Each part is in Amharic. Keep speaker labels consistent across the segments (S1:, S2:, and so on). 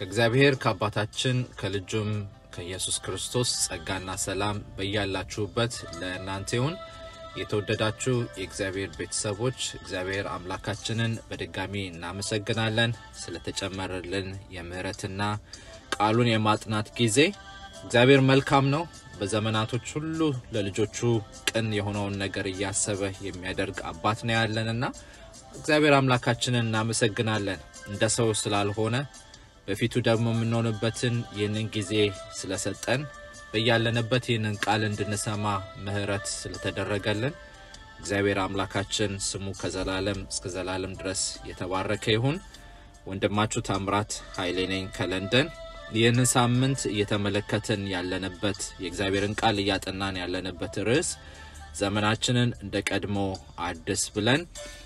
S1: ከእግዚአብሔር ከአባታችን ከልጁም ከኢየሱስ ክርስቶስ ጸጋና ሰላም በያላችሁበት ለእናንተ ይሁን። የተወደዳችሁ የእግዚአብሔር ቤተሰቦች እግዚአብሔር አምላካችንን በድጋሚ እናመሰግናለን ስለተጨመረልን የምህረትና ቃሉን የማጥናት ጊዜ። እግዚአብሔር መልካም ነው። በዘመናቶች ሁሉ ለልጆቹ ቅን የሆነውን ነገር እያሰበ የሚያደርግ አባት ነው ያለንና እግዚአብሔር አምላካችንን እናመሰግናለን። እንደ ሰው ስላልሆነ በፊቱ ደግሞ የምንሆንበትን ይህንን ጊዜ ስለሰጠን በያለንበት ይህንን ቃል እንድንሰማ ምህረት ስለተደረገልን እግዚአብሔር አምላካችን ስሙ ከዘላለም እስከ ዘላለም ድረስ የተባረከ ይሁን። ወንድማችሁ ታምራት ኃይሌ ነኝ ከለንደን። ይህንን ሳምንት እየተመለከትን ያለንበት የእግዚአብሔርን ቃል እያጠናን ያለንበት ርዕስ ዘመናችንን እንደ ቀድሞ አድስ ብለን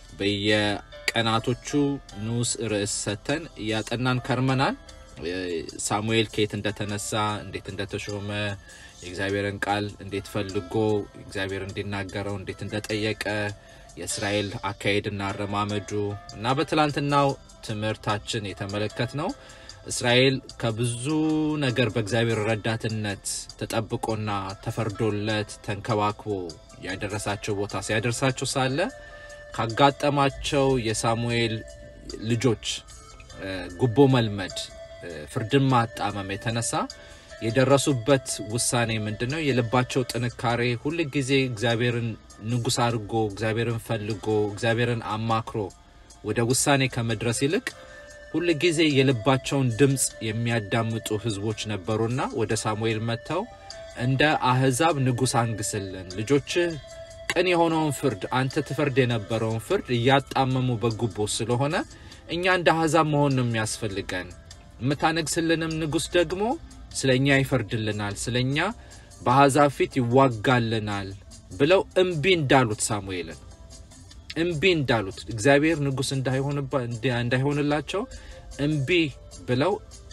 S1: በየቀናቶቹ ንዑስ ርዕስ ሰጥተን እያጠናን ከርመናል። ሳሙኤል ከየት እንደተነሳ እንዴት እንደተሾመ የእግዚአብሔርን ቃል እንዴት ፈልጎ እግዚአብሔር እንዲናገረው እንዴት እንደጠየቀ የእስራኤል አካሄድና አረማመዱ እና በትላንትናው ትምህርታችን የተመለከት ነው እስራኤል ከብዙ ነገር በእግዚአብሔር ረዳትነት ተጠብቆና ተፈርዶለት ተንከባክቦ ያደረሳቸው ቦታ ሲያደርሳቸው ሳለ ካጋጠማቸው የሳሙኤል ልጆች ጉቦ መልመድ፣ ፍርድን ማጣመም የተነሳ የደረሱበት ውሳኔ ምንድን ነው? የልባቸው ጥንካሬ ሁል ጊዜ እግዚአብሔርን ንጉሥ አድርጎ እግዚአብሔርን ፈልጎ እግዚአብሔርን አማክሮ ወደ ውሳኔ ከመድረስ ይልቅ ሁል ጊዜ የልባቸውን ድምፅ የሚያዳምጡ ሕዝቦች ነበሩና ወደ ሳሙኤል መጥተው እንደ አህዛብ ንጉሥ አንግስልን፣ ልጆችህ ቅን የሆነውን ፍርድ አንተ ትፈርድ የነበረውን ፍርድ እያጣመሙ በጉቦ ስለሆነ እኛ እንደ አህዛብ መሆን ነው የሚያስፈልገን። የምታነግስልንም ንጉሥ ደግሞ ስለ እኛ ይፈርድልናል፣ ስለ እኛ በአሕዛብ ፊት ይዋጋልናል ብለው እምቢ እንዳሉት ሳሙኤልን እምቢ እንዳሉት እግዚአብሔር ንጉሥ እንዳይሆንላቸው እምቢ ብለው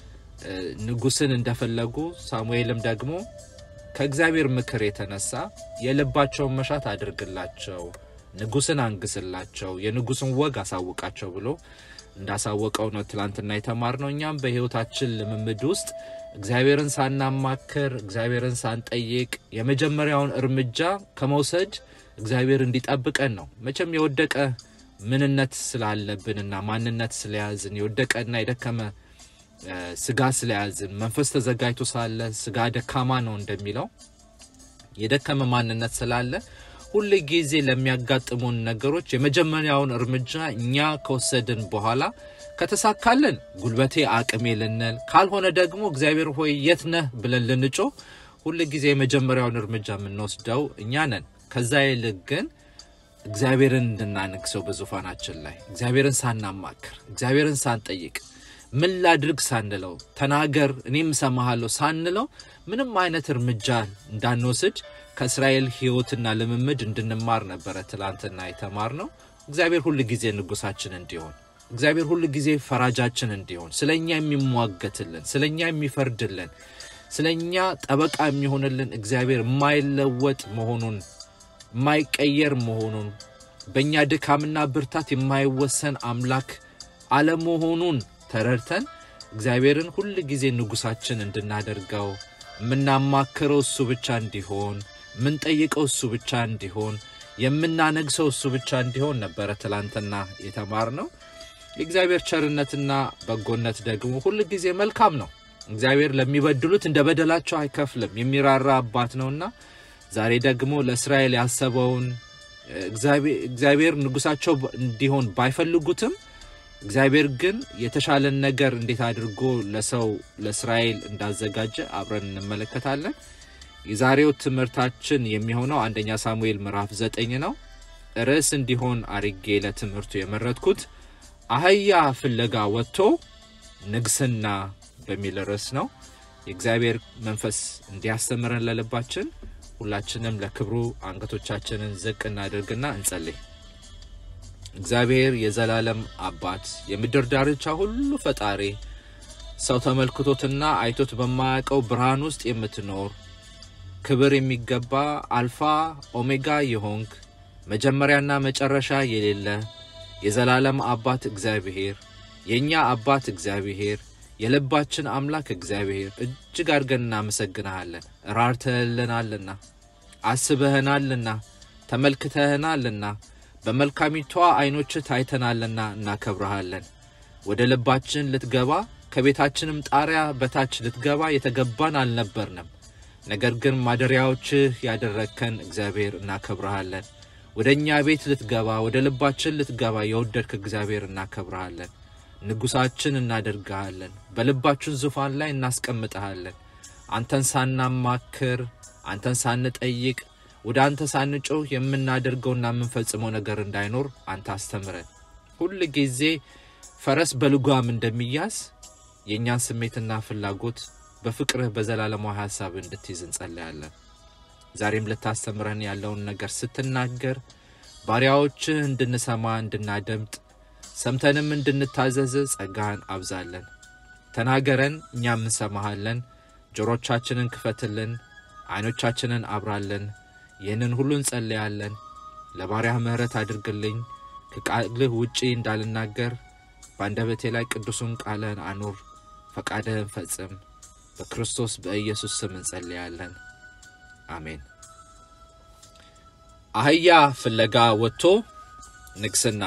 S1: ንጉሥን እንደፈለጉ ሳሙኤልም ደግሞ ከእግዚአብሔር ምክር የተነሳ የልባቸውን መሻት አድርግላቸው፣ ንጉሥን አንግስላቸው፣ የንጉሥን ወግ አሳውቃቸው ብሎ እንዳሳወቀው ነው ትላንትና የተማርነው። እኛም በሕይወታችን ልምምድ ውስጥ እግዚአብሔርን ሳናማክር እግዚአብሔርን ሳንጠይቅ የመጀመሪያውን እርምጃ ከመውሰድ እግዚአብሔር እንዲጠብቀን ነው። መቼም የወደቀ ምንነት ስላለብንና ማንነት ስለያዝን የወደቀና የደከመ ስጋ ስለያዝን መንፈስ ተዘጋጅቶ ሳለ ስጋ ደካማ ነው እንደሚለው የደከመ ማንነት ስላለ ሁል ጊዜ ለሚያጋጥሙን ነገሮች የመጀመሪያውን እርምጃ እኛ ከወሰድን በኋላ ከተሳካልን ጉልበቴ አቅሜ ልንል፣ ካልሆነ ደግሞ እግዚአብሔር ሆይ የት ነህ ብለን ልንጮህ ሁል ጊዜ የመጀመሪያውን እርምጃ የምንወስደው እኛ ነን። ከዛ ይልቅ ግን እግዚአብሔርን እንድናነግሰው በዙፋናችን ላይ እግዚአብሔርን ሳናማክር እግዚአብሔርን ሳንጠይቅ ምን ላድርግ ሳንለው ተናገር እኔም እሰማሃለሁ ሳንለው ምንም አይነት እርምጃ እንዳንወስድ ከእስራኤል ሕይወትና ልምምድ እንድንማር ነበረ ትላንትና የተማር ነው። እግዚአብሔር ሁል ጊዜ ንጉሳችን እንዲሆን እግዚአብሔር ሁል ጊዜ ፈራጃችን እንዲሆን ስለ እኛ የሚሟገትልን ስለ እኛ የሚፈርድልን ስለ እኛ ጠበቃ የሚሆንልን እግዚአብሔር የማይለወጥ መሆኑን የማይቀየር መሆኑን በእኛ ድካምና ብርታት የማይወሰን አምላክ አለመሆኑን ተረድተን እግዚአብሔርን ሁል ጊዜ ንጉሳችን እንድናደርገው የምናማክረው እሱ ብቻ እንዲሆን የምንጠይቀው እሱ ብቻ እንዲሆን የምናነግሰው እሱ ብቻ እንዲሆን ነበረ ትላንትና የተማርነው። የእግዚአብሔር ቸርነትና በጎነት ደግሞ ሁል ጊዜ መልካም ነው። እግዚአብሔር ለሚበድሉት እንደ በደላቸው አይከፍልም፣ የሚራራ አባት ነውና ዛሬ ደግሞ ለእስራኤል ያሰበውን እግዚአብሔር ንጉሳቸው እንዲሆን ባይፈልጉትም እግዚአብሔር ግን የተሻለን ነገር እንዴት አድርጎ ለሰው ለእስራኤል እንዳዘጋጀ አብረን እንመለከታለን። የዛሬው ትምህርታችን የሚሆነው አንደኛ ሳሙኤል ምዕራፍ ዘጠኝ ነው። ርዕስ እንዲሆን አርጌ ለትምህርቱ የመረጥኩት አህያ ፍለጋ ወጥቶ ንግስና በሚል ርዕስ ነው። የእግዚአብሔር መንፈስ እንዲያስተምረን ለልባችን ሁላችንም ለክብሩ አንገቶቻችንን ዝቅ እናድርግና እንጸልይ። እግዚአብሔር የዘላለም አባት የምድር ዳርቻ ሁሉ ፈጣሪ ሰው ተመልክቶትና አይቶት በማያውቀው ብርሃን ውስጥ የምትኖር ክብር የሚገባ አልፋ ኦሜጋ የሆንክ መጀመሪያና መጨረሻ የሌለ የዘላለም አባት እግዚአብሔር የእኛ አባት እግዚአብሔር የልባችን አምላክ እግዚአብሔር እጅግ አድርገን እናመሰግንሃለን። ራርተህልናልና፣ አስበህናልና፣ ተመልክተህናልና፣ በመልካሚቷ ዓይኖችህ ታይተናልና እናከብረሃለን። ወደ ልባችን ልትገባ ከቤታችንም ጣሪያ በታች ልትገባ የተገባን አልነበርንም። ነገር ግን ማደሪያዎችህ ያደረግከን እግዚአብሔር እናከብረሃለን። ወደ እኛ ቤት ልትገባ ወደ ልባችን ልትገባ የወደድክ እግዚአብሔር እናከብረሃለን። ንጉሳችን እናደርግሃለን። በልባችን ዙፋን ላይ እናስቀምጠሃለን። አንተን ሳናማክር አንተን ሳንጠይቅ ወደ አንተ ሳንጮህ የምናደርገውና የምንፈጽመው ነገር እንዳይኖር አንተ አስተምረን። ሁል ጊዜ ፈረስ በልጓም እንደሚያዝ የእኛን ስሜትና ፍላጎት በፍቅርህ በዘላለማዊ ሀሳብ እንድትይዝ እንጸለያለን። ዛሬም ልታስተምረን ያለውን ነገር ስትናገር ባሪያዎችህ እንድንሰማ እንድናደምጥ ሰምተንም እንድንታዘዝ ጸጋህን አብዛለን። ተናገረን፣ እኛም እንሰማሃለን። ጆሮቻችንን ክፈትልን፣ ዓይኖቻችንን አብራለን። ይህንን ሁሉ እንጸለያለን። ለባሪያህ ምሕረት አድርግልኝ። ከቃልህ ውጪ እንዳልናገር በአንደበቴ ላይ ቅዱሱን ቃልህን አኑር። ፈቃድህን ፈጽም። በክርስቶስ በኢየሱስ ስም እንጸልያለን። አሜን። አህያ ፍለጋ ወጥቶ ንግስና።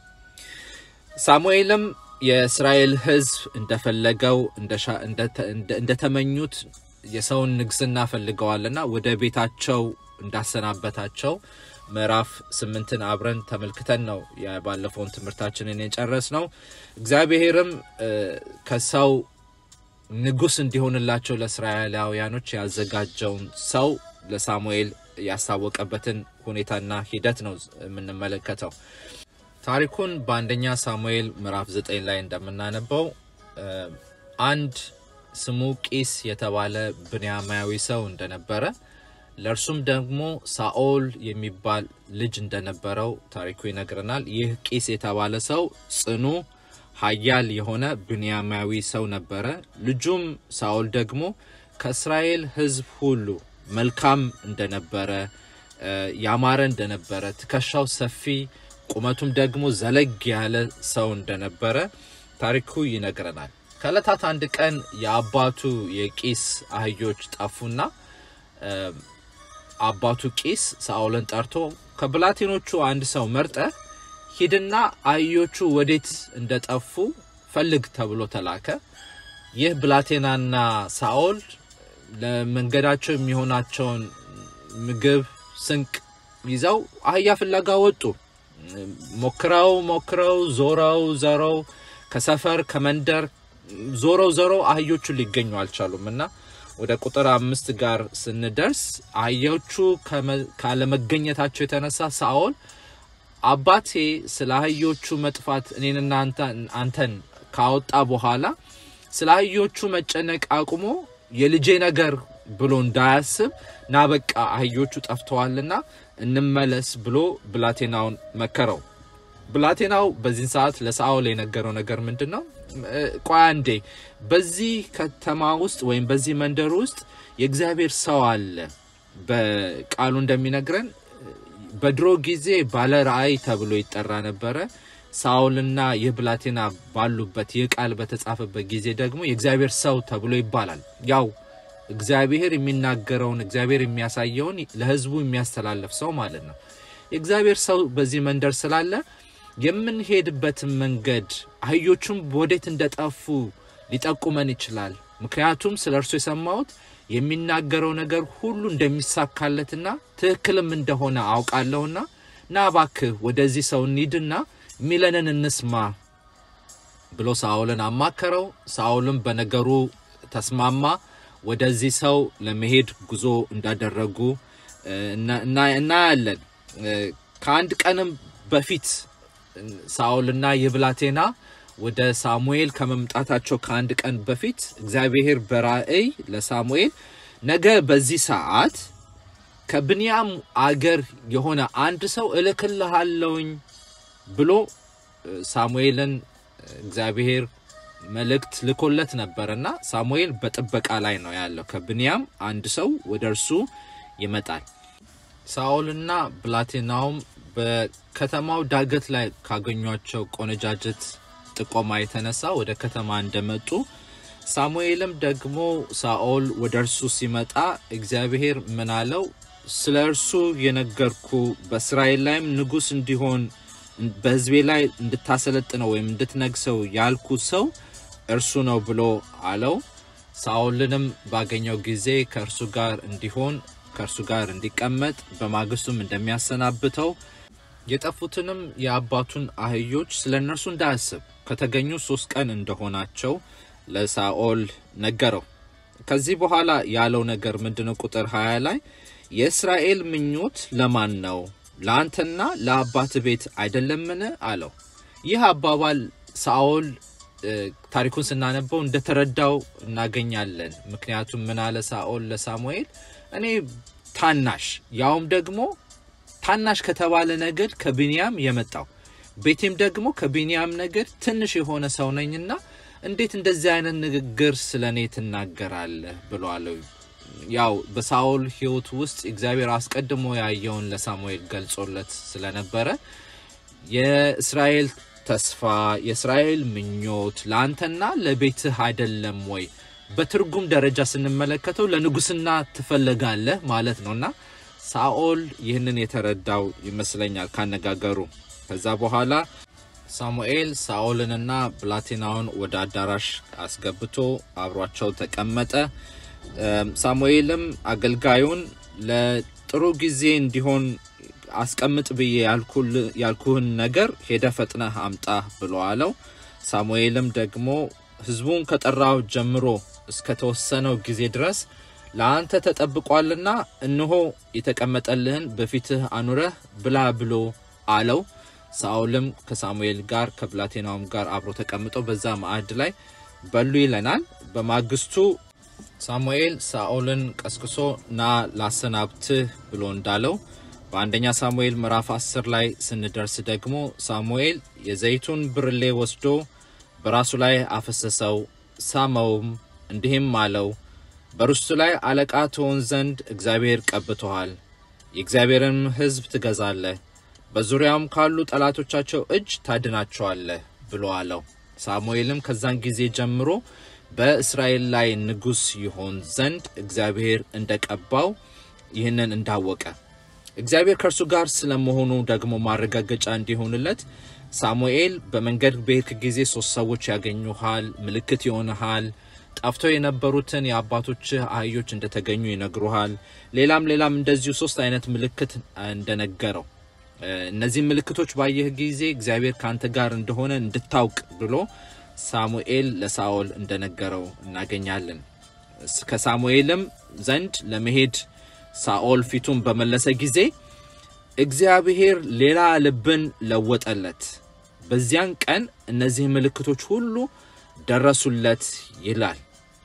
S1: ሳሙኤልም የእስራኤል ሕዝብ እንደፈለገው እንደተመኙት የሰውን ንግስና ፈልገዋልና ወደ ቤታቸው እንዳሰናበታቸው ምዕራፍ ስምንትን አብረን ተመልክተን ነው ባለፈውን ትምህርታችንን የጨረስ ነው። እግዚአብሔርም ከሰው ንጉስ እንዲሆንላቸው ለእስራኤላውያኖች ያዘጋጀውን ሰው ለሳሙኤል ያስታወቀበትን ሁኔታና ሂደት ነው የምንመለከተው። ታሪኩን በአንደኛ ሳሙኤል ምዕራፍ ዘጠኝ ላይ እንደምናነበው አንድ ስሙ ቂስ የተባለ ብንያማዊ ሰው እንደነበረ ለእርሱም ደግሞ ሳኦል የሚባል ልጅ እንደነበረው ታሪኩ ይነግረናል። ይህ ቂስ የተባለ ሰው ጽኑ ኃያል የሆነ ብንያማዊ ሰው ነበረ። ልጁም ሳኦል ደግሞ ከእስራኤል ሕዝብ ሁሉ መልካም እንደነበረ፣ ያማረ እንደነበረ፣ ትከሻው ሰፊ ቁመቱም ደግሞ ዘለግ ያለ ሰው እንደነበረ ታሪኩ ይነግረናል። ከዕለታት አንድ ቀን የአባቱ የቂስ አህዮች ጠፉና አባቱ ቂስ ሳኦልን ጠርቶ ከብላቴኖቹ አንድ ሰው መርጠ ሂድና አህዮቹ ወዴት እንደጠፉ ፈልግ ተብሎ ተላከ። ይህ ብላቴናና ሳኦል ለመንገዳቸው የሚሆናቸውን ምግብ፣ ስንቅ ይዘው አህያ ፍለጋ ወጡ። ሞክረው ሞክረው ዞረው ዘረው ከሰፈር ከመንደር ዞረው ዘረው አህዮቹ ሊገኙ አልቻሉም እና ወደ ቁጥር አምስት ጋር ስንደርስ አህዮቹ ካለመገኘታቸው የተነሳ ሳኦል አባቴ ስለ አህዮቹ መጥፋት እኔንና አንተን ካወጣ በኋላ ስለ አህዮቹ መጨነቅ አቁሞ የልጄ ነገር ብሎ እንዳያስብ ና በቃ አህዮቹ ጠፍተዋልና እንመለስ ብሎ ብላቴናውን መከረው። ብላቴናው በዚህን ሰዓት ለሳኦል የነገረው ነገር ምንድን ነው? ቆይ አንዴ፣ በዚህ ከተማ ውስጥ ወይም በዚህ መንደር ውስጥ የእግዚአብሔር ሰው አለ። በቃሉ እንደሚነግረን በድሮ ጊዜ ባለ ራእይ ተብሎ ይጠራ ነበረ። ሳኦልና ይህ ብላቴና ባሉበት ይህ ቃል በተጻፈበት ጊዜ ደግሞ የእግዚአብሔር ሰው ተብሎ ይባላል። ያው እግዚአብሔር የሚናገረውን እግዚአብሔር የሚያሳየውን ለሕዝቡ የሚያስተላልፍ ሰው ማለት ነው። የእግዚአብሔር ሰው በዚህ መንደር ስላለ የምንሄድበትን መንገድ አህዮቹም ወዴት እንደጠፉ ሊጠቁመን ይችላል። ምክንያቱም ስለ እርሱ የሰማሁት የሚናገረው ነገር ሁሉ እንደሚሳካለትና ትክክልም እንደሆነ አውቃለሁና ና እባክህ ወደዚህ ሰው እንሂድና ሚለንን እንስማ ብሎ ሳኦልን አማከረው። ሳኦልም በነገሩ ተስማማ። ወደዚህ ሰው ለመሄድ ጉዞ እንዳደረጉ እናያለን። ከአንድ ቀንም በፊት ሳኦልና የብላቴና ወደ ሳሙኤል ከመምጣታቸው ከአንድ ቀን በፊት እግዚአብሔር በራእይ ለሳሙኤል ነገ በዚህ ሰዓት ከብንያም አገር የሆነ አንድ ሰው እልክልሃለሁኝ ብሎ ሳሙኤልን እግዚአብሔር መልእክት ልኮለት ነበርና ሳሙኤል በጥበቃ ላይ ነው ያለው። ከብንያም አንድ ሰው ወደ እርሱ ይመጣል። ሳኦልና ብላቴናውም በከተማው ዳገት ላይ ካገኟቸው ቆነጃጀት ጥቆማ የተነሳ ወደ ከተማ እንደመጡ ሳሙኤልም ደግሞ ሳኦል ወደ እርሱ ሲመጣ እግዚአብሔር ምን አለው? ስለ እርሱ የነገርኩ በእስራኤል ላይም ንጉሥ እንዲሆን በሕዝቤ ላይ እንድታሰለጥነው ወይም እንድትነግሰው ያልኩ ሰው እርሱ ነው ብሎ አለው። ሳኦልንም ባገኘው ጊዜ ከእርሱ ጋር እንዲሆን ከእርሱ ጋር እንዲቀመጥ በማግስቱም እንደሚያሰናብተው የጠፉትንም የአባቱን አህዮች ስለ እነርሱ እንዳያስብ ከተገኙ ሶስት ቀን እንደሆናቸው ለሳኦል ነገረው። ከዚህ በኋላ ያለው ነገር ምንድነው? ቁጥር 20 ላይ የእስራኤል ምኞት ለማን ነው? ለአንተና ለአባት ቤት አይደለምን? አለው። ይህ አባባል ሳኦል ታሪኩን ስናነበው እንደተረዳው እናገኛለን። ምክንያቱም ምን አለ ሳኦል ለሳሙኤል እኔ ታናሽ ያውም ደግሞ ታናሽ ከተባለ ነገድ ከቢንያም የመጣው ቤቴም ደግሞ ከቢንያም ነገድ ትንሽ የሆነ ሰው ነኝና እንዴት እንደዚህ አይነት ንግግር ስለ እኔ ትናገራለህ ብሏለው። ያው በሳኦል ሕይወት ውስጥ እግዚአብሔር አስቀድሞ ያየውን ለሳሙኤል ገልጾለት ስለነበረ የእስራኤል ተስፋ የእስራኤል ምኞት ለአንተና ለቤትህ አይደለም ወይ? በትርጉም ደረጃ ስንመለከተው ለንጉስና ትፈልጋለህ ማለት ነውና ሳኦል ይህንን የተረዳው ይመስለኛል ካነጋገሩ። ከዛ በኋላ ሳሙኤል ሳኦልንና ብላቴናውን ወደ አዳራሽ አስገብቶ አብሯቸው ተቀመጠ። ሳሙኤልም አገልጋዩን ለጥሩ ጊዜ እንዲሆን አስቀምጥ ብዬ ያልኩህን ነገር ሄደ ፈጥነህ አምጣ ብሎ አለው። ሳሙኤልም ደግሞ ሕዝቡን ከጠራው ጀምሮ እስከተወሰነው ጊዜ ድረስ ለአንተ ተጠብቋልና እነሆ የተቀመጠልህን በፊትህ አኑረህ ብላ ብሎ አለው። ሳኦልም ከሳሙኤል ጋር ከብላቴናውም ጋር አብሮ ተቀምጠው በዛ ማዕድ ላይ በሉ ይለናል። በማግስቱ ሳሙኤል ሳኦልን ቀስቅሶ ና ላሰናብትህ ብሎ እንዳለው በአንደኛ ሳሙኤል ምዕራፍ 10 ላይ ስንደርስ ደግሞ ሳሙኤል የዘይቱን ብርሌ ወስዶ በራሱ ላይ አፈሰሰው፣ ሳመውም፣ እንዲህም አለው በርስቱ ላይ አለቃ ትሆን ዘንድ እግዚአብሔር ቀብቶሃል፣ የእግዚአብሔርን ሕዝብ ትገዛለህ፣ በዙሪያውም ካሉ ጠላቶቻቸው እጅ ታድናቸዋለህ ብሎ አለው። ሳሙኤልም ከዛን ጊዜ ጀምሮ በእስራኤል ላይ ንጉሥ ይሆን ዘንድ እግዚአብሔር እንደቀባው ይህንን እንዳወቀ እግዚአብሔር ከእርሱ ጋር ስለመሆኑ ደግሞ ማረጋገጫ እንዲሆንለት ሳሙኤል በመንገድ በሄድክ ጊዜ ሶስት ሰዎች ያገኙሃል፣ ምልክት ይሆንሃል ጠፍተው የነበሩትን የአባቶችህ አህዮች እንደተገኙ ይነግሩሃል። ሌላም ሌላም እንደዚሁ ሶስት አይነት ምልክት እንደነገረው እነዚህ ምልክቶች ባየህ ጊዜ እግዚአብሔር ከአንተ ጋር እንደሆነ እንድታውቅ ብሎ ሳሙኤል ለሳኦል እንደነገረው እናገኛለን። ከሳሙኤልም ዘንድ ለመሄድ ሳኦል ፊቱን በመለሰ ጊዜ እግዚአብሔር ሌላ ልብን ለወጠለት። በዚያን ቀን እነዚህ ምልክቶች ሁሉ ደረሱለት ይላል።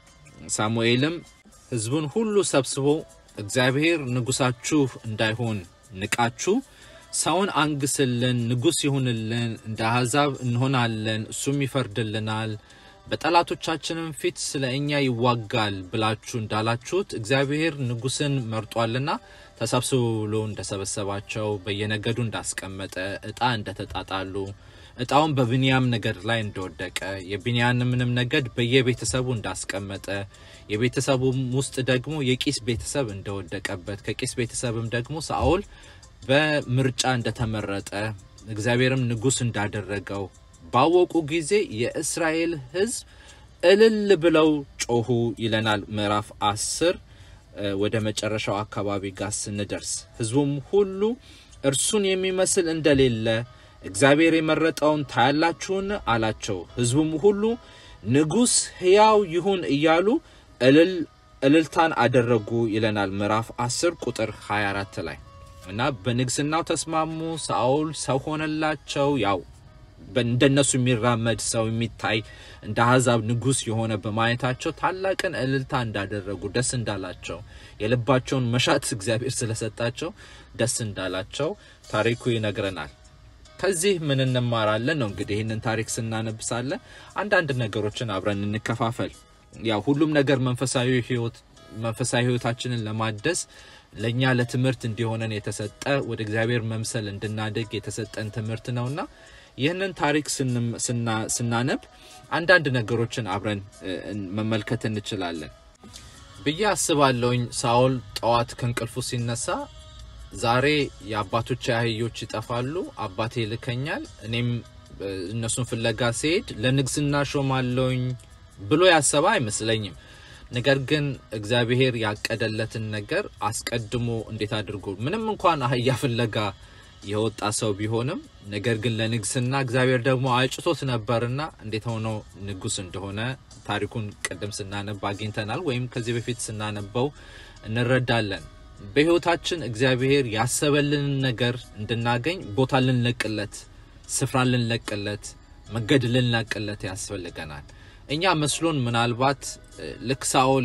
S1: ሳሙኤልም ሕዝቡን ሁሉ ሰብስቦ እግዚአብሔር ንጉሳችሁ እንዳይሆን ንቃችሁ ሰውን አንግስልን፣ ንጉሥ ይሁንልን፣ እንደ አሕዛብ እንሆናለን፣ እሱም ይፈርድልናል፣ በጠላቶቻችንም ፊት ስለ እኛ ይዋጋል ብላችሁ እንዳላችሁት እግዚአብሔር ንጉሥን መርጧልና ተሰብስቡ ብሎ እንደሰበሰባቸው በየነገዱ እንዳስቀመጠ ዕጣ እንደተጣጣሉ እጣውን በብንያም ነገድ ላይ እንደወደቀ የብንያምንም ነገድ በየቤተሰቡ እንዳስቀመጠ የቤተሰቡም ውስጥ ደግሞ የቂስ ቤተሰብ እንደወደቀበት ከቂስ ቤተሰብም ደግሞ ሳኦል በምርጫ እንደተመረጠ እግዚአብሔርም ንጉሥ እንዳደረገው ባወቁ ጊዜ የእስራኤል ሕዝብ እልል ብለው ጮሁ ይለናል። ምዕራፍ አስር ወደ መጨረሻው አካባቢ ጋር ስንደርስ ሕዝቡም ሁሉ እርሱን የሚመስል እንደሌለ እግዚአብሔር የመረጠውን ታያላችሁን? አላቸው። ሕዝቡም ሁሉ ንጉሥ ሕያው ይሁን እያሉ እልልታን አደረጉ ይለናል ምዕራፍ 10 ቁጥር 24 ላይ እና በንግስናው ተስማሙ። ሳኦል ሰው ሆነላቸው። ያው እንደነሱ የሚራመድ ሰው የሚታይ እንደ አሕዛብ ንጉሥ የሆነ በማየታቸው ታላቅን እልልታ እንዳደረጉ ደስ እንዳላቸው የልባቸውን መሻት እግዚአብሔር ስለሰጣቸው ደስ እንዳላቸው ታሪኩ ይነግረናል። ከዚህ ምን እንማራለን ነው እንግዲህ ይህንን ታሪክ ስናነብሳለ አንዳንድ ነገሮችን አብረን እንከፋፈል። ያው ሁሉም ነገር መንፈሳዊ ህይወት መንፈሳዊ ህይወታችንን ለማደስ ለእኛ ለትምህርት እንዲሆነን የተሰጠ ወደ እግዚአብሔር መምሰል እንድናድግ የተሰጠን ትምህርት ነውና ይህንን ታሪክ ስናነብ አንዳንድ ነገሮችን አብረን መመልከት እንችላለን ብዬ አስባለሁኝ። ሳኦል ጠዋት ከእንቅልፉ ሲነሳ ዛሬ የአባቶች አህዮች ይጠፋሉ፣ አባቴ ይልከኛል፣ እኔም እነሱን ፍለጋ ሲሄድ ለንግስና ሾማለሁኝ ብሎ ያሰበ አይመስለኝም። ነገር ግን እግዚአብሔር ያቀደለትን ነገር አስቀድሞ እንዴት አድርጎ ምንም እንኳን አህያ ፍለጋ የወጣ ሰው ቢሆንም ነገር ግን ለንግስና እግዚአብሔር ደግሞ አጭቶት ነበርና እንዴት ሆኖ ንጉስ እንደሆነ ታሪኩን ቅድም ስናነብ አግኝተናል፣ ወይም ከዚህ በፊት ስናነበው እንረዳለን። በህይወታችን እግዚአብሔር ያሰበልንን ነገር እንድናገኝ ቦታ ልንለቅለት፣ ስፍራ ልንለቅለት፣ መንገድ ልንለቅለት ያስፈልገናል። እኛ መስሎን ምናልባት ልክ ሳኦል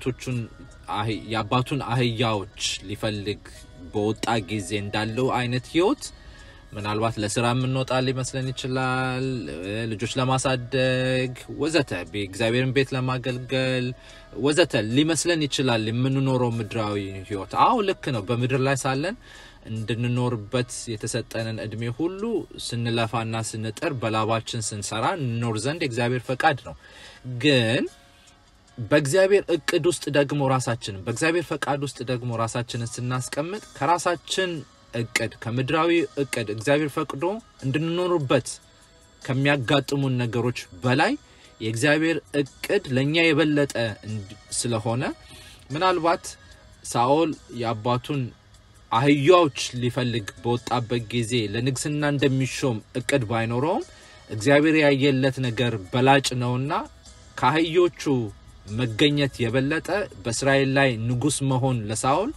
S1: የአባቱን አህያዎች ሊፈልግ በወጣ ጊዜ እንዳለው አይነት ህይወት ምናልባት ለስራ የምንወጣ ሊመስለን ይችላል። ልጆች ለማሳደግ ወዘተ፣ እግዚአብሔርን ቤት ለማገልገል ወዘተ ሊመስለን ይችላል የምንኖረው ምድራዊ ህይወት። አዎ ልክ ነው። በምድር ላይ ሳለን እንድንኖርበት የተሰጠንን እድሜ ሁሉ ስንለፋና ስንጥር በላባችን ስንሰራ እንኖር ዘንድ የእግዚአብሔር ፈቃድ ነው። ግን በእግዚአብሔር እቅድ ውስጥ ደግሞ ራሳችንን በእግዚአብሔር ፈቃድ ውስጥ ደግሞ ራሳችንን ስናስቀምጥ ከራሳችን እቅድ ከምድራዊ እቅድ እግዚአብሔር ፈቅዶ እንድንኖርበት ከሚያጋጥሙን ነገሮች በላይ የእግዚአብሔር እቅድ ለእኛ የበለጠ ስለሆነ ምናልባት ሳኦል የአባቱን አህያዎች ሊፈልግ በወጣበት ጊዜ ለንግስና እንደሚሾም እቅድ ባይኖረውም እግዚአብሔር ያየለት ነገር በላጭ ነውና ከአህዮቹ መገኘት የበለጠ በእስራኤል ላይ ንጉስ መሆን ለሳኦል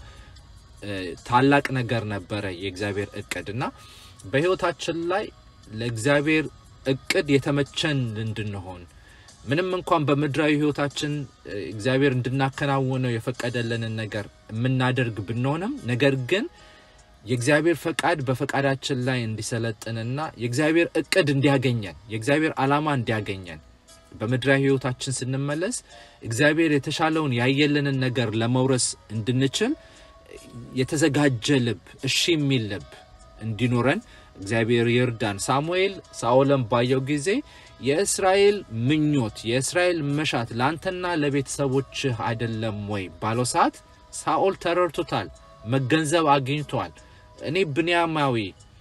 S1: ታላቅ ነገር ነበረ የእግዚአብሔር እቅድ እና በህይወታችን ላይ ለእግዚአብሔር እቅድ የተመቸን እንድንሆን ምንም እንኳን በምድራዊ ህይወታችን እግዚአብሔር እንድናከናውነው የፈቀደልንን ነገር የምናደርግ ብንሆንም ነገር ግን የእግዚአብሔር ፈቃድ በፈቃዳችን ላይ እንዲሰለጥንና የእግዚአብሔር እቅድ እንዲያገኘን የእግዚአብሔር ዓላማ እንዲያገኘን በምድራዊ ህይወታችን ስንመለስ እግዚአብሔር የተሻለውን ያየልንን ነገር ለመውረስ እንድንችል የተዘጋጀ ልብ፣ እሺ የሚል ልብ እንዲኖረን እግዚአብሔር ይርዳን። ሳሙኤል ሳኦልን ባየው ጊዜ የእስራኤል ምኞት የእስራኤል መሻት ለአንተና ለቤተሰቦችህ አይደለም ወይ ባለው ሰዓት ሳኦል ተረድቶታል፣ መገንዘብ አግኝቷል። እኔ ብንያማዊ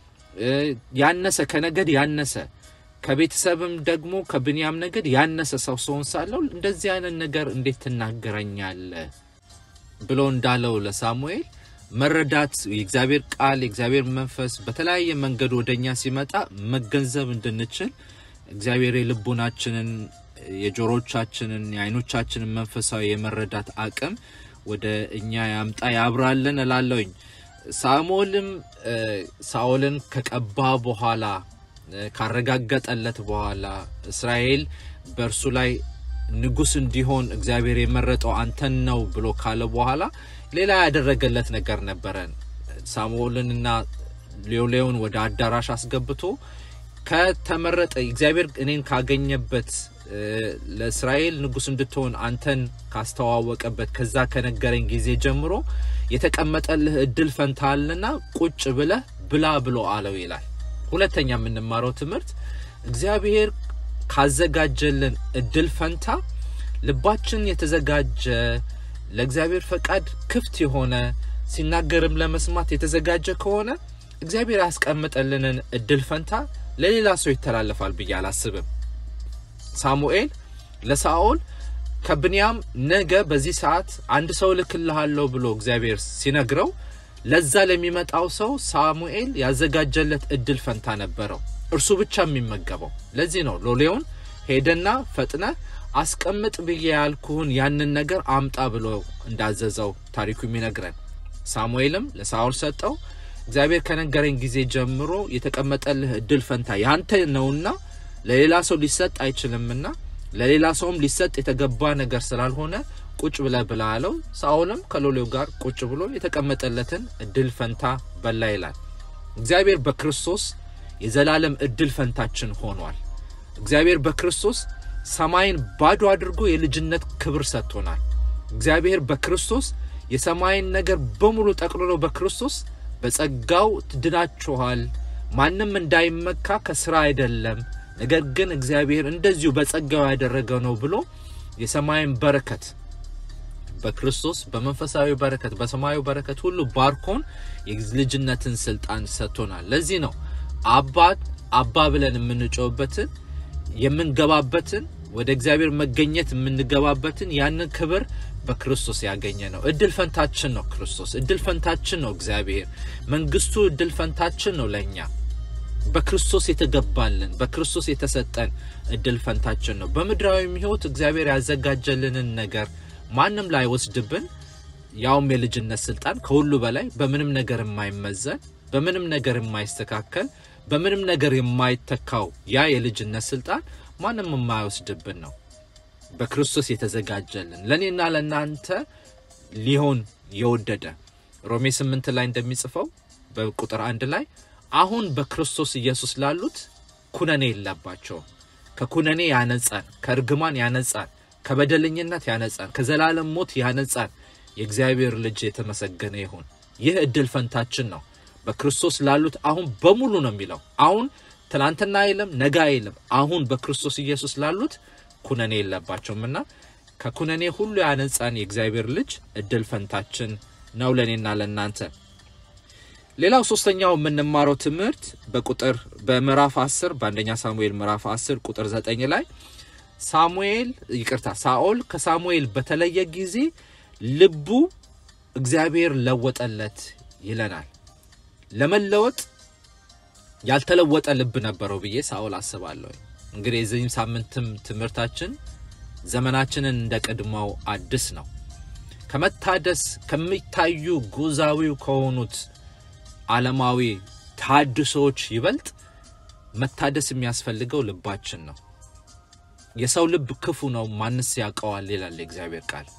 S1: ያነሰ ከነገድ ያነሰ ከቤተሰብም ደግሞ ከብንያም ነገድ ያነሰ ሰው ሰውን ሳለው እንደዚህ አይነት ነገር እንዴት ትናገረኛለህ ብሎ እንዳለው ለሳሙኤል መረዳት የእግዚአብሔር ቃል የእግዚአብሔር መንፈስ በተለያየ መንገድ ወደኛ ሲመጣ መገንዘብ እንድንችል እግዚአብሔር የልቡናችንን የጆሮቻችንን የአይኖቻችንን መንፈሳዊ የመረዳት አቅም ወደ እኛ ያምጣ ያብራልን እላለሁኝ። ሳሙኤልም ሳኦልን ከቀባ በኋላ ካረጋገጠለት በኋላ እስራኤል በእርሱ ላይ ንጉስ እንዲሆን እግዚአብሔር የመረጠው አንተን ነው ብሎ ካለ በኋላ ሌላ ያደረገለት ነገር ነበረ። ሳሙኤልንና ሌውሌውን ወደ አዳራሽ አስገብቶ ከተመረጠ እግዚአብሔር እኔን ካገኘበት ለእስራኤል ንጉስ እንድትሆን አንተን ካስተዋወቀበት ከዛ ከነገረኝ ጊዜ ጀምሮ የተቀመጠልህ እድል ፈንታልና ቁጭ ብለህ ብላ ብሎ አለው ይላል። ሁለተኛ የምንማረው ትምህርት እግዚአብሔር ካዘጋጀልን እድል ፈንታ ልባችን የተዘጋጀ ለእግዚአብሔር ፈቃድ ክፍት የሆነ ሲናገርም ለመስማት የተዘጋጀ ከሆነ እግዚአብሔር ያስቀምጠልንን እድል ፈንታ ለሌላ ሰው ይተላለፋል ብዬ አላስብም። ሳሙኤል ለሳኦል ከብንያም ነገ በዚህ ሰዓት አንድ ሰው ልክልሃለሁ ብሎ እግዚአብሔር ሲነግረው ለዛ ለሚመጣው ሰው ሳሙኤል ያዘጋጀለት እድል ፈንታ ነበረው፣ እርሱ ብቻ የሚመገበው። ለዚህ ነው ሎሌውን ሄደና ፈጥነ አስቀምጥ ብዬ ያልኩህን ያንን ነገር አምጣ ብሎ እንዳዘዘው ታሪኩ የሚነግረን። ሳሙኤልም ለሳኦል ሰጠው። እግዚአብሔር ከነገረኝ ጊዜ ጀምሮ የተቀመጠልህ እድል ፈንታ ያንተ ነውና ለሌላ ሰው ሊሰጥ አይችልምና ለሌላ ሰውም ሊሰጥ የተገባ ነገር ስላልሆነ ቁጭ ብለ ብላ አለው። ሳኦልም ከሎሌው ጋር ቁጭ ብሎ የተቀመጠለትን እድል ፈንታ በላ ይላል። እግዚአብሔር በክርስቶስ የዘላለም እድል ፈንታችን ሆኗል። እግዚአብሔር በክርስቶስ ሰማይን ባዶ አድርጎ የልጅነት ክብር ሰጥቶናል። እግዚአብሔር በክርስቶስ የሰማይን ነገር በሙሉ ጠቅልሎ በክርስቶስ በጸጋው ትድናችኋል፣ ማንም እንዳይመካ ከስራ አይደለም፣ ነገር ግን እግዚአብሔር እንደዚሁ በጸጋው ያደረገው ነው ብሎ የሰማይን በረከት በክርስቶስ በመንፈሳዊ በረከት በሰማያዊ በረከት ሁሉ ባርኮን የልጅነትን ስልጣን ሰጥቶናል። ለዚህ ነው አባት አባ ብለን የምንጮህበትን የምንገባበትን ወደ እግዚአብሔር መገኘት የምንገባበትን ያንን ክብር በክርስቶስ ያገኘ ነው። እድል ፈንታችን ነው። ክርስቶስ እድል ፈንታችን ነው። እግዚአብሔር መንግስቱ እድል ፈንታችን ነው። ለእኛ በክርስቶስ የተገባልን በክርስቶስ የተሰጠን እድል ፈንታችን ነው። በምድራዊም ሕይወት እግዚአብሔር ያዘጋጀልንን ነገር ማንም ላይ ወስድብን ያውም የልጅነት ስልጣን ከሁሉ በላይ በምንም ነገር የማይመዘን በምንም ነገር የማይስተካከል በምንም ነገር የማይተካው ያ የልጅነት ስልጣን ማንም የማይወስድብን ነው። በክርስቶስ የተዘጋጀልን ለእኔና ለእናንተ ሊሆን የወደደ ሮሜ ስምንት ላይ እንደሚጽፈው በቁጥር አንድ ላይ አሁን በክርስቶስ ኢየሱስ ላሉት ኩነኔ የለባቸውም። ከኩነኔ ያነጻን፣ ከእርግማን ያነጻን፣ ከበደለኝነት ያነጻን፣ ከዘላለም ሞት ያነጻን የእግዚአብሔር ልጅ የተመሰገነ ይሁን። ይህ እድል ፈንታችን ነው። በክርስቶስ ላሉት አሁን በሙሉ ነው የሚለው። አሁን ትናንትና አይልም፣ ነገ አይልም። አሁን በክርስቶስ ኢየሱስ ላሉት ኩነኔ የለባቸውም እና ከኩነኔ ሁሉ ያነጻን የእግዚአብሔር ልጅ እድል ፈንታችን ነው ለእኔና ለእናንተ። ሌላው ሶስተኛው የምንማረው ትምህርት በቁጥር በምዕራፍ 10 በአንደኛ ሳሙኤል ምዕራፍ 10 ቁጥር 9 ላይ ሳሙኤል ይቅርታ ሳኦል ከሳሙኤል በተለየ ጊዜ ልቡ እግዚአብሔር ለወጠለት ይለናል። ለመለወጥ ያልተለወጠ ልብ ነበረው ብዬ ሳኦል አስባለሁ። እንግዲህ የዚህም ሳምንትም ትምህርታችን ዘመናችንን እንደ ቀድሞው አድስ ነው። ከመታደስ ከሚታዩ ጉዛዊው ከሆኑት ዓለማዊ ታድሶዎች ይበልጥ መታደስ የሚያስፈልገው ልባችን ነው። የሰው ልብ ክፉ ነው፣ ማንስ ያውቀዋል ይላል የእግዚአብሔር ቃል።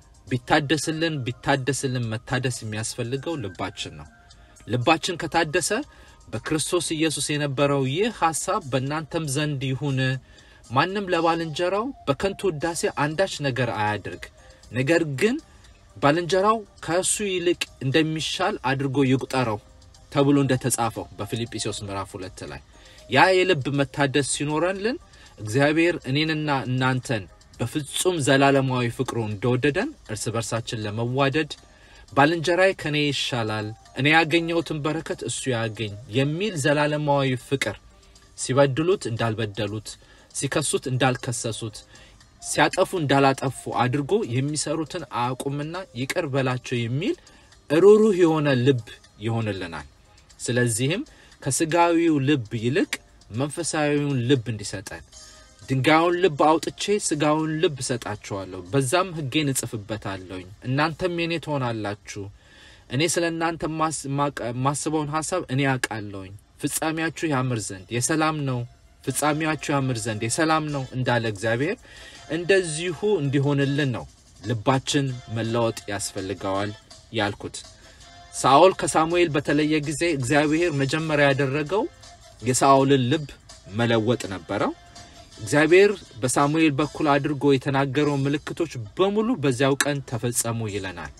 S1: ቢታደስልን ቢታደስልን መታደስ የሚያስፈልገው ልባችን ነው። ልባችን ከታደሰ በክርስቶስ ኢየሱስ የነበረው ይህ ሐሳብ በእናንተም ዘንድ ይሁን፣ ማንም ለባልንጀራው በከንቱ ውዳሴ አንዳች ነገር አያድርግ፣ ነገር ግን ባልንጀራው ከእሱ ይልቅ እንደሚሻል አድርጎ ይቁጠረው ተብሎ እንደተጻፈው በፊልጵስዩስ ምዕራፍ ሁለት ላይ ያ የልብ መታደስ ሲኖረንልን እግዚአብሔር እኔንና እናንተን በፍጹም ዘላለማዊ ፍቅሩ እንደወደደን እርስ በርሳችን ለመዋደድ ባልንጀራዬ ከኔ ይሻላል፣ እኔ ያገኘሁትን በረከት እሱ ያገኝ የሚል ዘላለማዊ ፍቅር ሲበድሉት እንዳልበደሉት፣ ሲከሱት እንዳልከሰሱት፣ ሲያጠፉ እንዳላጠፉ አድርጎ የሚሰሩትን አያውቁምና ይቅር በላቸው የሚል ሩሩህ የሆነ ልብ ይሆንልናል። ስለዚህም ከስጋዊው ልብ ይልቅ መንፈሳዊውን ልብ እንዲሰጠን ድንጋዩን ልብ አውጥቼ ስጋውን ልብ እሰጣችኋለሁ፣ በዛም ሕጌን እጽፍበታለሁኝ፣ እናንተም የኔ ትሆናላችሁ። እኔ ስለ እናንተ የማስበውን ሀሳብ እኔ ያውቃለሁኝ። ፍጻሜያችሁ ያምር ዘንድ የሰላም ነው፣ ፍጻሜያችሁ ያምር ዘንድ የሰላም ነው እንዳለ እግዚአብሔር እንደዚሁ እንዲሆንልን ነው ልባችን መለወጥ ያስፈልገዋል ያልኩት። ሳኦል ከሳሙኤል በተለየ ጊዜ እግዚአብሔር መጀመሪያ ያደረገው የሳኦልን ልብ መለወጥ ነበረው። እግዚአብሔር በሳሙኤል በኩል አድርጎ የተናገረው ምልክቶች በሙሉ በዚያው ቀን ተፈጸሙ ይለናል።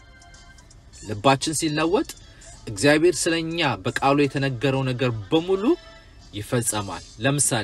S1: ልባችን ሲለወጥ እግዚአብሔር ስለኛ በቃሉ የተነገረው ነገር በሙሉ ይፈጸማል። ለምሳሌ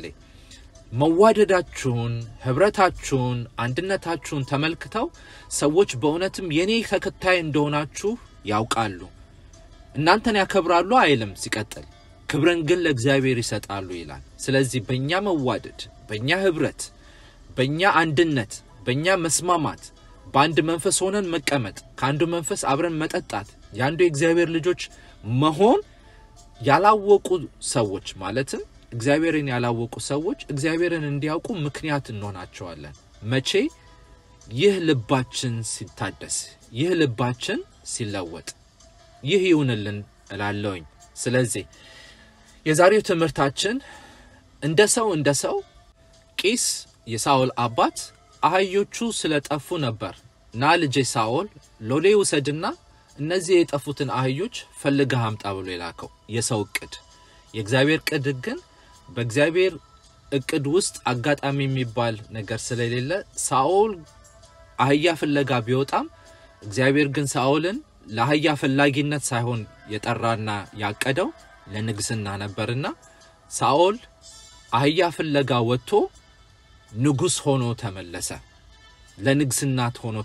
S1: መዋደዳችሁን፣ ህብረታችሁን፣ አንድነታችሁን ተመልክተው ሰዎች በእውነትም የኔ ተከታይ እንደሆናችሁ ያውቃሉ። እናንተን ያከብራሉ አይልም። ሲቀጥል ክብርን ግን ለእግዚአብሔር ይሰጣሉ ይላል። ስለዚህ በእኛ መዋደድ፣ በእኛ ህብረት፣ በእኛ አንድነት፣ በእኛ መስማማት፣ በአንድ መንፈስ ሆነን መቀመጥ፣ ከአንዱ መንፈስ አብረን መጠጣት፣ የአንዱ የእግዚአብሔር ልጆች መሆን ያላወቁ ሰዎች ማለትም እግዚአብሔርን ያላወቁ ሰዎች እግዚአብሔርን እንዲያውቁ ምክንያት እንሆናቸዋለን። መቼ? ይህ ልባችን ሲታደስ፣ ይህ ልባችን ሲለወጥ፣ ይህ ይሁንልን እላለሁኝ። ስለዚህ የዛሬው ትምህርታችን እንደ ሰው እንደ ሰው ቂስ የሳኦል አባት አህዮቹ ስለጠፉ ነበር ና ልጄ ሳኦል ሎሌ ውሰድና እነዚህ የጠፉትን አህዮች ፈልገህ አምጣ ብሎ የላከው የሰው እቅድ። የእግዚአብሔር እቅድ ግን በእግዚአብሔር እቅድ ውስጥ አጋጣሚ የሚባል ነገር ስለሌለ ሳኦል አህያ ፍለጋ ቢወጣም እግዚአብሔር ግን ሳኦልን ለአህያ ፈላጊነት ሳይሆን የጠራና ያቀደው ለንግስና ነበርና ሳኦል አህያ ፍለጋ ወጥቶ ንጉሥ ሆኖ ተመለሰ። ለንግስናት ሆኖ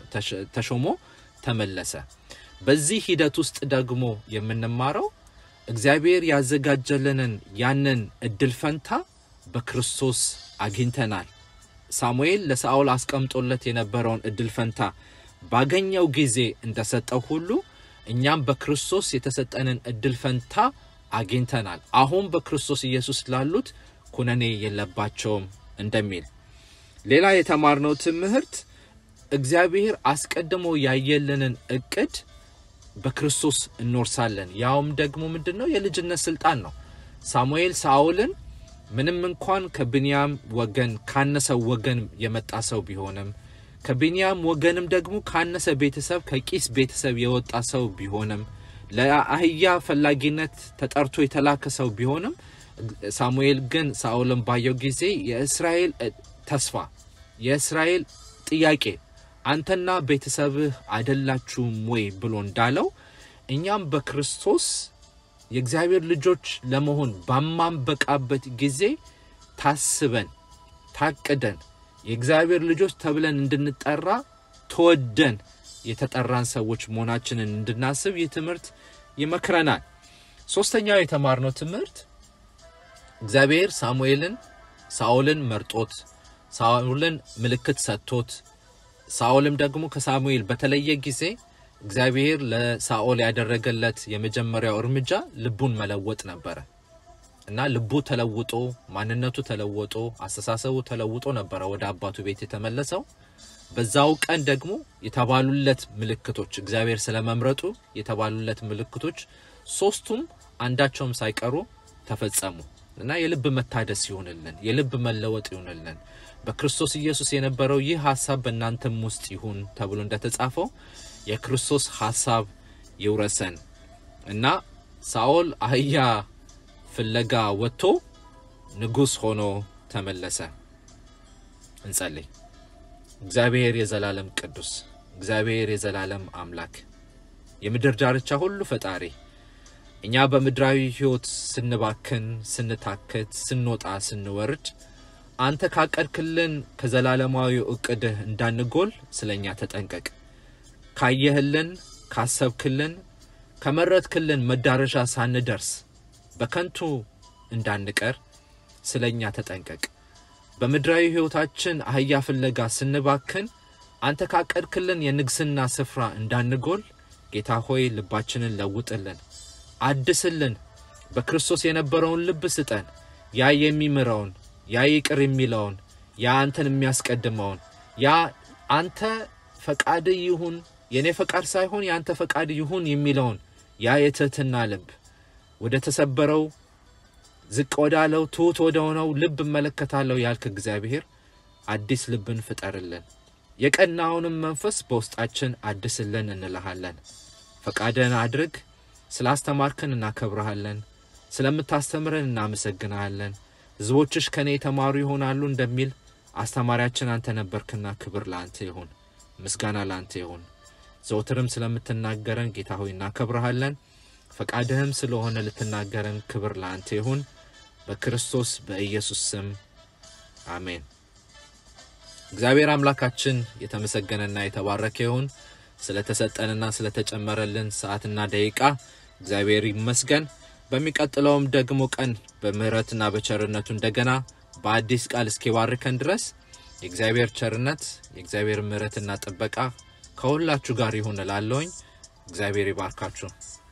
S1: ተሾሞ ተመለሰ። በዚህ ሂደት ውስጥ ደግሞ የምንማረው እግዚአብሔር ያዘጋጀልንን ያንን እድል ፈንታ በክርስቶስ አግኝተናል። ሳሙኤል ለሳኦል አስቀምጦለት የነበረውን እድል ፈንታ ባገኘው ጊዜ እንደሰጠው ሁሉ እኛም በክርስቶስ የተሰጠንን እድል ፈንታ አግኝተናል። አሁን በክርስቶስ ኢየሱስ ላሉት ኩነኔ የለባቸውም እንደሚል ሌላ የተማርነው ትምህርት እግዚአብሔር አስቀድሞ ያየልንን እቅድ በክርስቶስ እንወርሳለን። ያውም ደግሞ ምንድን ነው? የልጅነት ስልጣን ነው። ሳሙኤል ሳኦልን ምንም እንኳን ከብንያም ወገን ካነሰው ወገን የመጣ ሰው ቢሆንም ከብንያም ወገንም ደግሞ ካነሰ ቤተሰብ ከቂስ ቤተሰብ የወጣ ሰው ቢሆንም ለአህያ ፈላጊነት ተጠርቶ የተላከ ሰው ቢሆንም ሳሙኤል ግን ሳኦልን ባየው ጊዜ የእስራኤል ተስፋ የእስራኤል ጥያቄ አንተና ቤተሰብህ አይደላችሁም ወይ ብሎ እንዳለው እኛም በክርስቶስ የእግዚአብሔር ልጆች ለመሆን ባማንበቃበት ጊዜ ታስበን ታቅደን የእግዚአብሔር ልጆች ተብለን እንድንጠራ ተወደን የተጠራን ሰዎች መሆናችንን እንድናስብ ይህ ትምህርት ይመክረናል። ሶስተኛው የተማርነው ትምህርት እግዚአብሔር ሳሙኤልን ሳኦልን መርጦት ሳኦልን ምልክት ሰጥቶት ሳኦልም ደግሞ ከሳሙኤል በተለየ ጊዜ እግዚአብሔር ለሳኦል ያደረገለት የመጀመሪያው እርምጃ ልቡን መለወጥ ነበረ እና ልቡ ተለውጦ ማንነቱ ተለውጦ አስተሳሰቡ ተለውጦ ነበረ ወደ አባቱ ቤት የተመለሰው። በዛው ቀን ደግሞ የተባሉለት ምልክቶች እግዚአብሔር ስለመምረጡ የተባሉለት ምልክቶች ሶስቱም አንዳቸውም ሳይቀሩ ተፈጸሙ እና የልብ መታደስ ይሁንልን፣ የልብ መለወጥ ይሁንልን። በክርስቶስ ኢየሱስ የነበረው ይህ ሀሳብ በእናንተም ውስጥ ይሁን ተብሎ እንደተጻፈው የክርስቶስ ሀሳብ ይውረሰን እና ሳኦል አህያ ፍለጋ ወጥቶ ንጉሥ ሆኖ ተመለሰ። እንጸልይ። እግዚአብሔር የዘላለም ቅዱስ፣ እግዚአብሔር የዘላለም አምላክ፣ የምድር ዳርቻ ሁሉ ፈጣሪ እኛ በምድራዊ ሕይወት ስንባክን፣ ስንታክት፣ ስንወጣ፣ ስንወርድ አንተ ካቀድክልን ከዘላለማዊ እቅድህ እንዳንጎል ስለ እኛ ተጠንቀቅ። ካየህልን፣ ካሰብክልን፣ ከመረጥክልን መዳረሻ ሳንደርስ በከንቱ እንዳንቀር ስለ እኛ ተጠንቀቅ። በምድራዊ ሕይወታችን አህያ ፍለጋ ስንባክን አንተ ካቀድክልን የንግስና ስፍራ እንዳንጎል ጌታ ሆይ ልባችንን ለውጥልን፣ አድስልን። በክርስቶስ የነበረውን ልብ ስጠን። ያ የሚምረውን ያ ይቅር የሚለውን ያ አንተን የሚያስቀድመውን ያ አንተ ፈቃድ ይሁን የእኔ ፈቃድ ሳይሆን የአንተ ፈቃድ ይሁን የሚለውን ያ የትህትና ልብ ወደ ተሰበረው ዝቅ ወዳለው ትሑት ወደ ሆነው ልብ እመለከታለሁ ያልክ እግዚአብሔር አዲስ ልብን ፍጠርልን፣ የቀናውንም መንፈስ በውስጣችን አድስልን እንልሃለን። ፈቃድን አድርግ። ስላስተማርክን እናከብረሃለን። ስለምታስተምረን እናመሰግንሃለን። ሕዝቦችሽ ከእኔ የተማሩ ይሆናሉ እንደሚል አስተማሪያችን አንተ ነበርክና ክብር ለአንተ ይሁን፣ ምስጋና ለአንተ ይሁን። ዘውትርም ስለምትናገረን ጌታ ሆይ እናከብረሃለን። ፈቃድህም ስለሆነ ልትናገረን ክብር ለአንተ ይሁን። በክርስቶስ በኢየሱስ ስም አሜን። እግዚአብሔር አምላካችን የተመሰገነና የተባረከ ይሁን። ስለተሰጠንና ስለተጨመረልን ሰዓትና ደቂቃ እግዚአብሔር ይመስገን። በሚቀጥለውም ደግሞ ቀን በምህረትና በቸርነቱ እንደገና በአዲስ ቃል እስኪባርከን ድረስ የእግዚአብሔር ቸርነት የእግዚአብሔር ምህረትና ጥበቃ ከሁላችሁ ጋር ይሁን እላለሁኝ። እግዚአብሔር ይባርካችሁ።